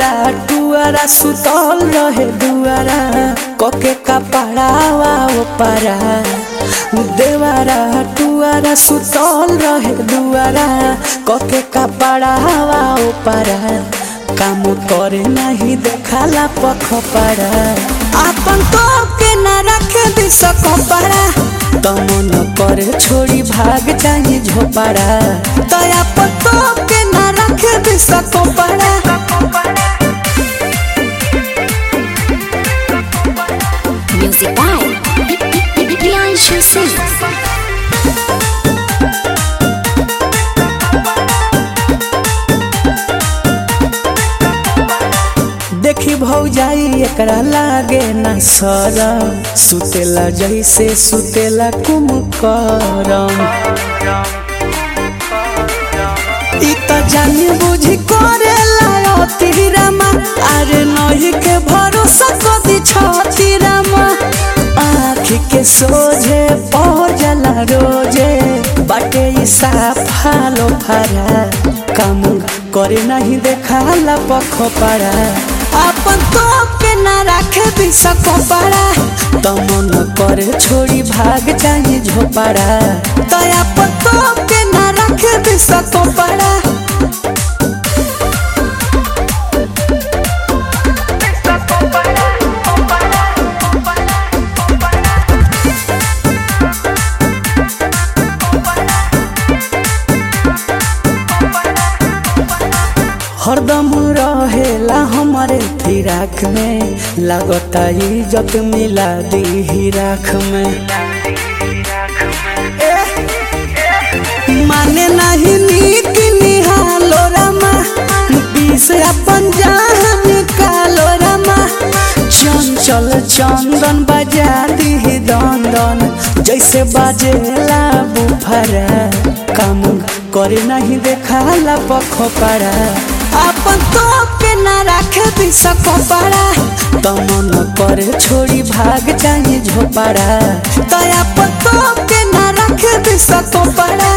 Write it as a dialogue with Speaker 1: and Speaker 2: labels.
Speaker 1: देवारा टुआरा सुतल रहे दुआरा कके कपड़ावा ओपारा देवारा टुआरा सुतल रहे दुआरा कके कपड़ावा ओपारा काम करे नहीं देखाला पखपड़ा आपन तो के ना रखे दिस कपड़ा तमन करे छोड़ी भाग जाई झोपड़ा दया पतो के ना रखे दिस कपड़ा
Speaker 2: Music by Priyanshu Singh.
Speaker 1: देखी भौजाई एकरा लागे ना सरम सुतेला जैसे सुतेला कुमकरम इ त जानी बुझी करेला अति रामा अरे नही के भरोसा कदी छती रामा आँख के सोझे पजला रोजे बाटे ई साफालो फरा काम करे नहीं देखाला पखपड़ा अपन तो के ना रखे दिस कपड़ा तमन करे छोड़ी भाग जाई झोपड़ा दया पतो के ना रखे दिस कपड़ा हरदम रहेला हमारे फिराक में लगता इज्जत मिला दी राख में माने नहीं नीक निहालो रमा बीस अपन जान कालो रमा चंचल चंदन बजा दी दंदन जैसे बाजेला बुफरा काम करे नहीं देखाला पखपड़ा अपन तो के ना रखे दिस कपड़ा तमन करे छोड़ी भाग जाई झोपड़ा दया पतो के ना रखे दिस कपड़ा